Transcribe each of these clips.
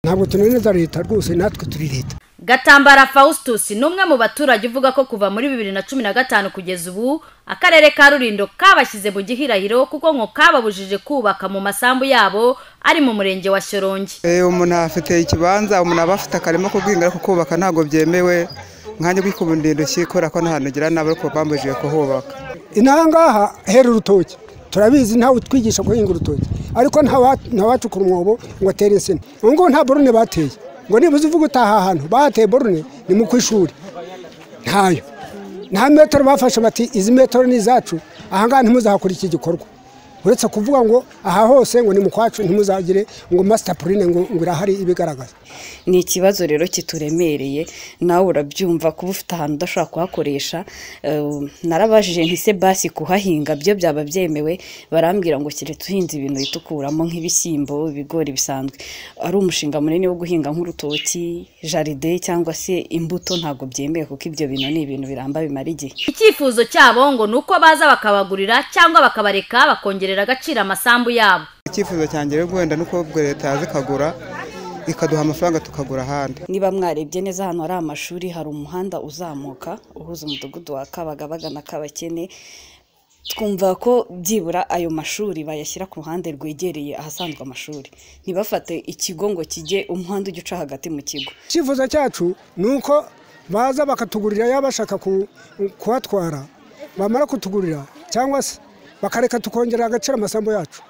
ntabwo tunaneza leta rwose natwe turi leta gatambara faustus ni umwe mu baturage uvuga ko kuva muri bibiri na cumi na gatanu kugeza ubu akarere ka rurindo kabashyize mu gihirahiro kuko ngo kababujije kubaka mu masambu yabo ari mu murenge wa shyorongi umuntu afite ikibanza umuntu aba afite akarima ko guhinga ariko kubaka ntabwo byemewe nkanjye bwikubundira intoki kubera ko ntahantu ugira nabi ariko bambujije kuhubaka inahangaha hera urutoki turabizi ntawe utwigisha guhinga urutoki ariko ntawacukura umwobo ngo atere insina ubu ngubu nta borone bateye ngo nibuze uvuga utaha ahantu bahateye borone ni mu ku ishuri ntayo nta metero bafashe bati izi metero ni izacu ahangaha ntimuzahakore iki gikorwa uretse kuvuga ngo aha hose ngo ni mu kwacu ntimuzagire ngo masitapurine ngo irahari ibigaragaza ni ikibazo rero kituremereye nawe urabyumva kuba ufite ahantu udashobora kuhakoresha narabajije ntise basi kuhahinga byo byaba byemewe barambwira ngo keretse uhinze ibintu bitukuramo nk'ibishyimbo ibigori bisanzwe ari umushinga munini wo guhinga nk'urutoki jaride cyangwa se imbuto ntabwo byemewe kuko ibyo bintu ni ibintu biramba bimara igihe icyifuzo cyabo ngo ni uko baza bakabagurira cyangwa bakabareka bakongerera agaciro amasambu yabo icyifuzo cyanjye rero wenda ni uko leta yaza ikagura ikaduha amafaranga tukagura ahandi niba mwarebye neza ahantu hari amashuri hari umuhanda uzamuka uhuza umudugudu wa kabagabaga na kabakene twumva ko byibura ayo mashuri bayashyira ku ruhande rwegereye ahasanzwe amashuri ntibafate ikigo ngo kijye umuhanda ujya uca hagati mu kigo icyifuzo cyacu ni uko baza bakatugurira yaba bashaka kuhatwara bamara kutugurira cyangwa se bakareka tukongera agaciro amasambu yacu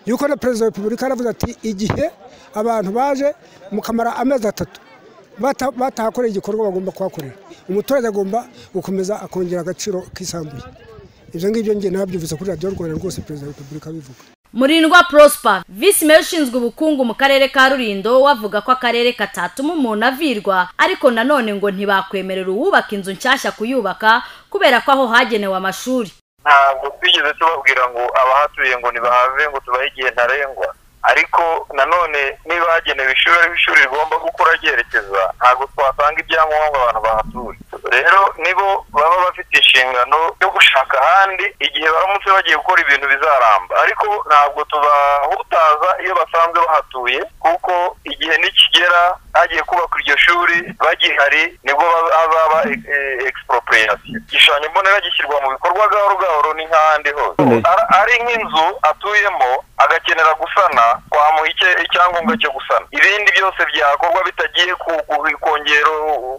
yuko na perezida wa repubulika yaravuze ati igihe abantu baje mukamara amezi atatu batahakoreye igikorwa bagomba kuhakorera umuturage agomba gukomeza akongera agaciro kisambuye ibyo ngibyo ngiye nabyuvuze kuri radiyo rwanda rwose perezida wa repubulika abivuga murindwa prosper visi meya ushinzwe ubukungu mu karere ka rurindo wavuga ko akarere katatuma umuntu avirwa ariko nanone ngo ntibakwemerera uwubaka inzu nshyashya kuyubaka kubera ko aho hagenewe amashuri ntabwo twigeze tubabwira ngo abahatuye ngo ntibahave ngo tubahe igihe ntarengwa ariko nanone niba hagenewe ishuri ariho ishuri rigomba gukora ryerekeza ntabwo twasanga ibyangombwa abantu bahatuye rero nibo baba bafite inshingano yo gushaka ahandi igihe baramutse bagiye gukora ibintu bizaramba ariko ntabwo tubahutaza iyo basanzwe bahatuye kuko igihe nikigera hagiye kubakwa iryo shuri bagihari nibwo hazaba egisiporopureyasiyo igishushanyo mbonera gishyirwa mu bikorwa gahoro gahoro n'ahandi hose ari nk'inzu atuyemo agakenera gusana twamuha icyangombwa cyo gusana ibindi byose byakorwa bitagiye kongera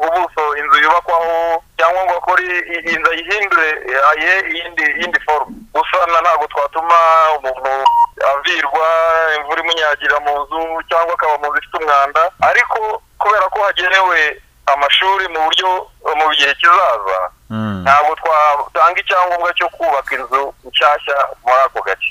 ubuso inzu yubakwaho cyangwa ngo akore inzu ayihindure ayihe iyindi forume gusana ntabwo twatuma umuntu avirwa imvura imunyagira mu nzu cyangwa akaba mu nzu ifite umwanda ariko kubera ko hagenewe amashuri mu buryo mu gihe kizaza ntabwo twatanga icyangombwa cyo kubaka inzu nshyashya muri ako gace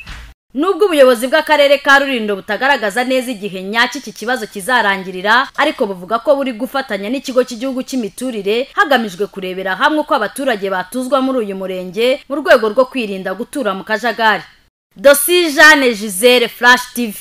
nubwo ubuyobozi bw'akarere ka rurindo butagaragaza neza igihe nyacyo iki kibazo kizarangirira ariko buvuga ko buri gufatanya n'ikigo cy'igihugu cy'imiturire hagamijwe kurebera hamwe uko abaturage batuzwa muri uyu murenge mu rwego rwo kwirinda gutura mu kajagari dosi jeanne gisele flash tv